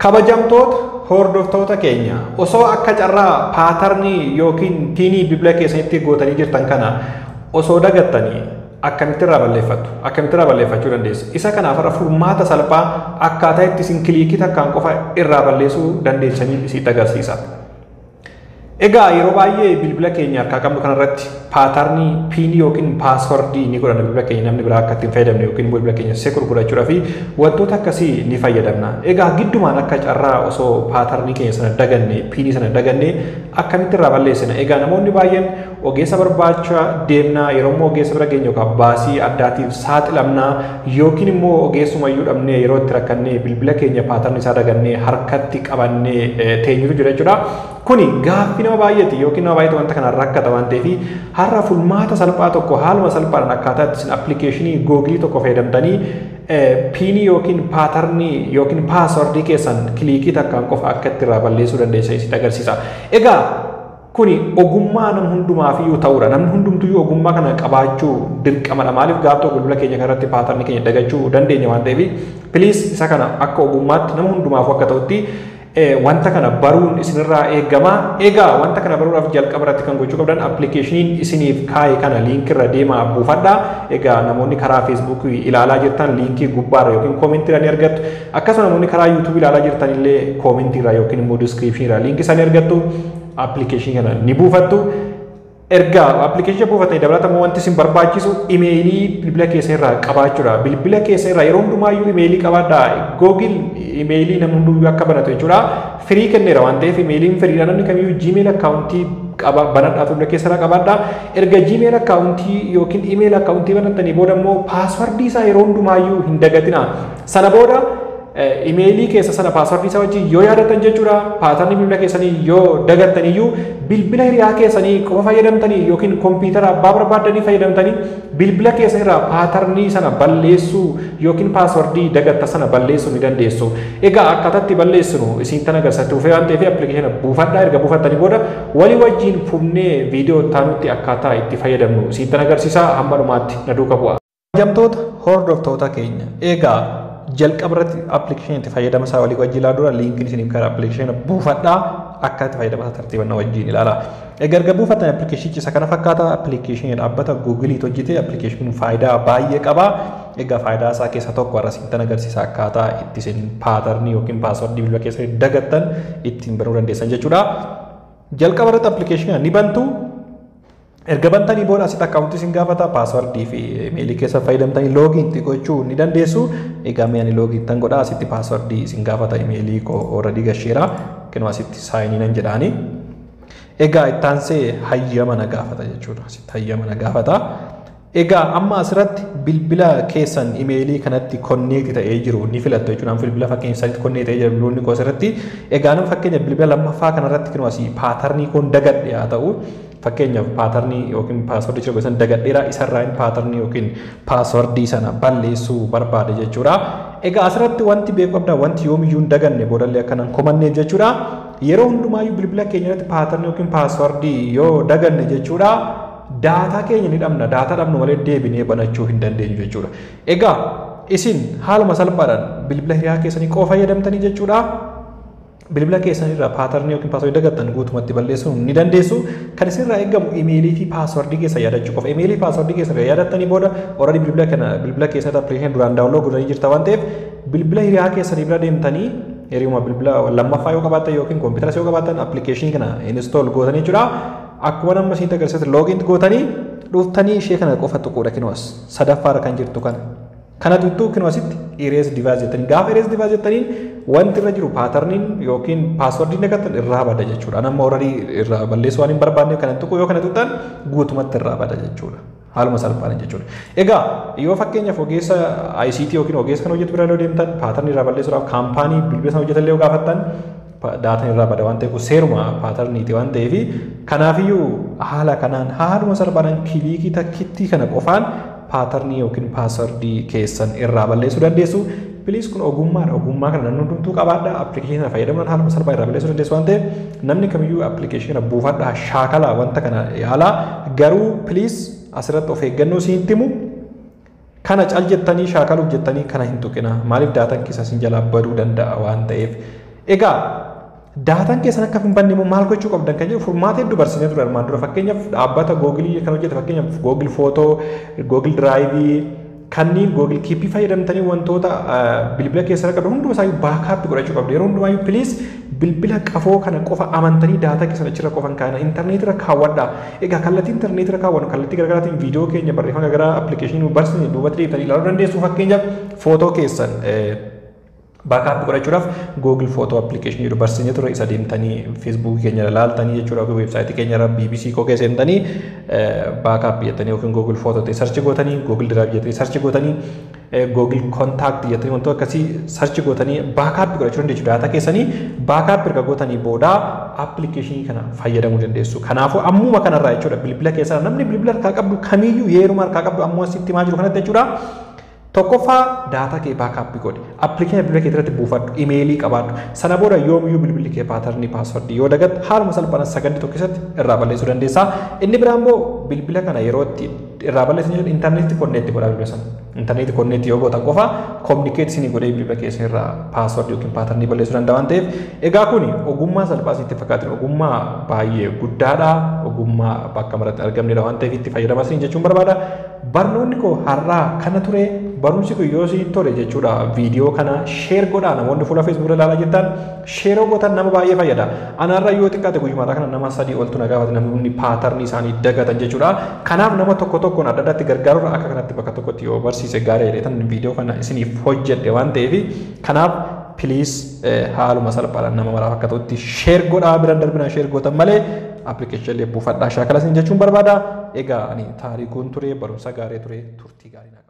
Kabajamtoota hordoftoota keenya osoo akka carraa paatarnii yookiin piinii bilbila keessanitti gootanii jirtan kana osoo dagattanii akkamitti irraa balleeffattu akkamitti irraa balleeffachuu dandeessu isa kanaaf irra furmaata salphaa akkaataa itti isin kiliikii takkaan qofa irraa balleessuu dandeessanii isitti agarsiisa. Egaa yeroo baay'ee bilbila keenya harkaa qabnu kanarratti paatarnii piinii yookiin paaswordii ni godhanna bilbila keenya namni biraa akka ittiin fayyadamne yookiin bilbila keenya sekur godhachuudhaa fi wantoota akkasii ni fayyadamna. Egaa giddumaan akka carraa osoo paatarnii keenya sana daganne piinii sana daganne akkamitti irraa balleessina. Egaa namoonni baay'een ogeessa barbaacha deemnaa yeroo immoo ogeessa bira geenye yookaan baasii addaatiif saaxilamnaa yookiin immoo ogeessumayyuu dhabnee yeroo itti rakkannee bilbila keenya paatarnii isaa dagannee harkatti qabannee teenyutu jira jechuudha. Kuni gaaffii nama baay'eeti yookiin nama baay'eetu wanta kanaan rakkata waan ta'eef har'a furmaata salphaa tokko haaluma salphaadhaan akkaataa itti isin appilikeeshinii googilii tokko fayyadamtanii piinii yookiin paatarnii yookiin paaswordii keessan kiliikii takkaan qofa akka itti irraa balleessuu dandeessa isitti agarsiisa. Egaa kuni ogummaa nam hundumaafiyyuu ta'uudha. Namni hundumtuyyuu ogummaa kana qabaachuu dirqamadha. Maaliif gaaf tokko bilbila keenya kanarratti paatarnii keenya dagachuu dandeenya waan ta'eef piliis isa kana akka ogummaatti nama hundumaaf akka ta'utti wanta kana baruun isinirraa eegama. Egaa wanta kana baruudhaaf jalqaba irratti kan gochuu qabdan appilikeeshiniin isiniif kaa'e kana liinkirra deemaa buufadha. Egaa namoonni karaa feesbuukii ilaalaa jirtan liinkii gubbaarra yookiin koomentiirra ni argattu. Akkasuma namoonni karaa yuutuubii ilaalaa jirtan illee koomentiirra yookiin immoo diskiriipshiniirra liinkii isaanii argattu. Appilikeeshinii kana ni buufattu. Erga appilikeeshina buufatanii dabalatamoo wanti isin barbaachisu imeelii bilbila keessa irraa qabaachuudha. Bilbila keessa irraa yeroo hundumaayyuu imeelii qabaadhaa. Googil imeelii namni hundumayyuu akka banatu jechuudha. Firii kenneera waan ta'eef imeeliin firiidha namni kamiyyuu jiimeel akkaawuntii qaba banadhaa bilbila keessa irraa qabaadhaa. Erga jiimeel akkaawuntii yookiin imeeel akkaawuntii banattanii booda immoo paaswardii isaa yeroo hundumaayyuu hin dagatina. Sana booda imeelii keessa sana paaswordii isaa wajjin yoo yaadatan jechuudha paatarnii bilbila keessanii yoo dagattan iyyuu bilbila hiriyaa keessanii qofa fayyadamtanii yookiin kompiitara abbaa barbaaddanii fayyadamtanii bilbila keessa irraa paatarnii sana balleessuu yookiin paaswordii dagatta sana balleessuu ni dandeessu. Egaa akkaataatti balleessinu isin tan agarsiisaa dhufee waan ta'eef appilikeeshina buufadhaa erga buufattanii booda walii wajjin fufnee viidiyoo taanutti akkaataa itti fayyadamnu isin tan agarsiisaa hamma dhumaatti na duuka bu'a. Jamtoota hordoftoota keenya egaa jalqaba irratti appilikeeshinii itti fayyadama isaa walii wajjin ilaaluu dura liinkiin isiniif karaa appilikeeshina buufadhaa akka itti fayyadama isaa tartiiban na wajjin ilaala. Egaa erga buufattan appilikeeshinichi isa kana fakkaata appilikeeshinii dhaabbata guugiliitu hojjete appilikeeshiniin faayidaa baay'ee qaba. Egaa faayidaa isaa keessa tokko har'a isin agarsiisa akkaataa itti isin paatarnii yookiin paaswordii bilbila keessanii dagattan ittiin banuu dandeessan jechuudha. Jalqaba irratti appilikeeshinii ni bantu erga bantanii booda asitti akkaawuntii isin gaafata paaswordii fi imeelii keessa fayyadamtanii loogiin itti gochuu ni dandeessu. Egaa mee ani loogiin tan godha asitti paaswordii isin gaafata imeelii koo ooradii gasheera kennu asitti saayinii nan jedhaani. Egaa ittaansee hayyama na gaafata jechuudha. Asitti hayyama na gaafata. Egaa amma asirratti bilbila keessan imeelii kanatti konneekti ta'ee jiru ni filattu jechuudha. Bilbila fakkeenya isaatti konneekti ta'ee jiru bilbiloonni koo asirratti. Egaa nama fakkeenya bilbila lammaffaa kanarratti kennu asii paatarnii koon dagadhe haa ta'u. Fakkeenyaaf paatarnii yookiin paaswordii jira gosan dagadheera isarraa hin paatarnii yookiin paaswordii sana balleessuu barbaade jechuudha. Egaa asirratti wanti beekuu qabda wanti yoomiyyuu hin daganne boodallee akkanaan komanneef jechuudha. Yeroo hundumaayyuu bilbila keenya irratti paatarnii yookiin paaswordii yoo daganne jechuudha. daataa keenya ni dhabna daataa dhabnu malee deebinee banachuu hin dandeenyu jechuudha. Egaa isin haaluma salphaadhaan bilbila hiriyaa keessanii qofa fayyadamtanii jechuudha. Bilbila keessanirraa paatarnii yookiin paaswordii dagattan guutumatti balleessuu ni dandeessu. Kan isinirraa eegamu imeelii fi paaswordii keessa yaadachuu qofa. Imeelii paaswordii keessa yaadattanii booda already bilbila kana bilbila keessatti appilikeeshinii duraan daawunlood godhanii jirta waan ta'eef bilbila hiriyaa keessanii bira deemtanii hiriyuma bilbila lammaffaa yoo qabaattan yookiin kompiitaras yoo qabaattan appilikeeshinii kana install gootanii jechuudha. akkuma nama isiin agarsiisan loogiin gootanii dhuftanii ishee kana qofa tuquudha kinuwas sadaffaarra kan jirtu kana. Kana tuttuu kinuwasitti irees divaayis jettanii gaafa irees divaayis jettaniin wanti irra jiru paatarniin yookiin paaswardiin dagattan irraa bada jechuudha. Nama horarii irraa balleessuu waan hin barbaanneef kana tuqu yoo kana tuttan guutumatti irraa bada jechuudha. Haaluma salphaan jechuudha. Egaa yoo fakkeenyaaf ogeessa ICT yookiin ogeessa kan hojjetu bira yoo deemtan paatarnii irraa balleessuudhaaf kaampaanii bilbila sana hojjetan illee yoo gaafattan daataan irraa bada waan ta'eef seeruma paatarniiti waan ta'eef kanaafiyyuu haala kanaan haaluma salphaadhaan kiliikii takkittii kana qofaan paatarnii yookiin paaswordii keessan irraa balleessuu dandeessu. Piliis kun ogummaadha. Ogummaa kana namni hundumtuu qabaadha. Appilikeeshina fayyadamuudhaan haaluma salphaa irraa balleessuu dandeessu waan ta'eef namni kamiyyuu appilikeeshina buufadhaa shaakalaa wanta kana yaalaa garuu piliis asirratti of eeggannoo siin himu kana cal jettanii shaakaluuf jettanii kana hin tuqina maaliif daataan keessa isin jalaa baduu danda'a waan ta'eef Egaa daataan keessan akka hin banne immoo maal gochuu qabdan kan jedhu furmaata hedduu barsiisnee ture armaan dura fakkeenyaaf dhaabbata googilii kan hojjete fakkeenyaaf googil footoo googil diraayivii kanneen googil kiippii fayyadamtanii wantoota bilbila keessa qabdu hunduma isaa baakaappi godhachuu qabdu yeroo hundumaayyuu piliis bilbila qafoo kana qofa amantanii daataa keessan achirra qofan kaa'ina intarneetirra kaawwadha egaa kallattii intarneetirra kaawwannu kallattii garaagaraatiin viidiyoo keenya barreeffama garaagaraa appilikeeshinii barsiisne duubatti deebitanii ilaaluu dandeessu fakkeenyaaf footoo keessan baakaappi godhachuudhaaf googil footoo appilikeeshinii jedhu barsiisnee ture isa deemtanii feesbuukii keenya ilaaltanii jechuudha yookiin weebsaayitii keenya irra bbc koo keessa seentanii baakaappi jettanii yookiin googil footoo ta'e sarchi gootanii googil diraayiv jettanii sarchi gootanii googil kontaakti jettanii wantoota akkasii sarchi gootanii baakaappi godhachuu dandeessu daataa keessanii baakaappi erga gootanii booda appilikeeshinii kana fayyadamuu dandeessu kanaafuu ammuma kanarraa jechuudha bilbila keessaa namni bilbila harkaa qabdu kamiyyuu yeruma harkaa qabdu ammoo asitti himaa jiru kanatti jechuudha. Tokkoffaa daataa kee baakaappi godhi. Appilikeeshinii bilbila kee irratti buufadhu. Imeelii qabaadhu. Sana booda yoomiyyuu bilbilli kee paatarnii paaswordii yoo dagatte haaluma salphaan sagandii tokko keessatti irraa balleessuu dandeessa. Inni biraa immoo bilbila kana yeroo itti irraa balleessan jechuun intarneetii konneetti godhaa bilbila sana. Intarneetii konneetti yoo gootan qofa kominikeet isinii godhee bilbila keessan irraa paaswordii yookiin paatarnii balleessuu danda'a waan ta'eef egaa kuni ogummaa salphaa isinitti fakkaatin ogummaa baay'ee guddaadha. Ogummaa bakka maratti argamnedha waan ta'eef itti fayyadamaa isin jechuun barbaada. Barnoonni koo har'aa kana ture barumsi kun yoo isin tole jechuudha viidiyoo kana sheer godhaa namoonni fuula feesbuukii ilaalaa jirtan sheeroo gootan nama baay'ee fayyada anaarra yoo xiqqaate guyyumaadhaa kana nama sadii oltu na gaafate namoonni paatarnii isaanii dagatan jechuudha kanaaf nama tokko tokkoon adda addaatti gargaaruudha akka kanatti bakka tokkotti yoo barsiise gaarii jedhetan viidiyoo kana isiniif hojjedhe waan ta'eef kanaaf piliis haaluma salphaadhaan nama maraaf akka ta'utti sheer godhaa biraan darbinaan sheer gootan malee appilikeeshinii buufadhaa shaakala isin jechuun barbaada egaa ani taarikuun ture barumsa gaarii ture turtii gaarii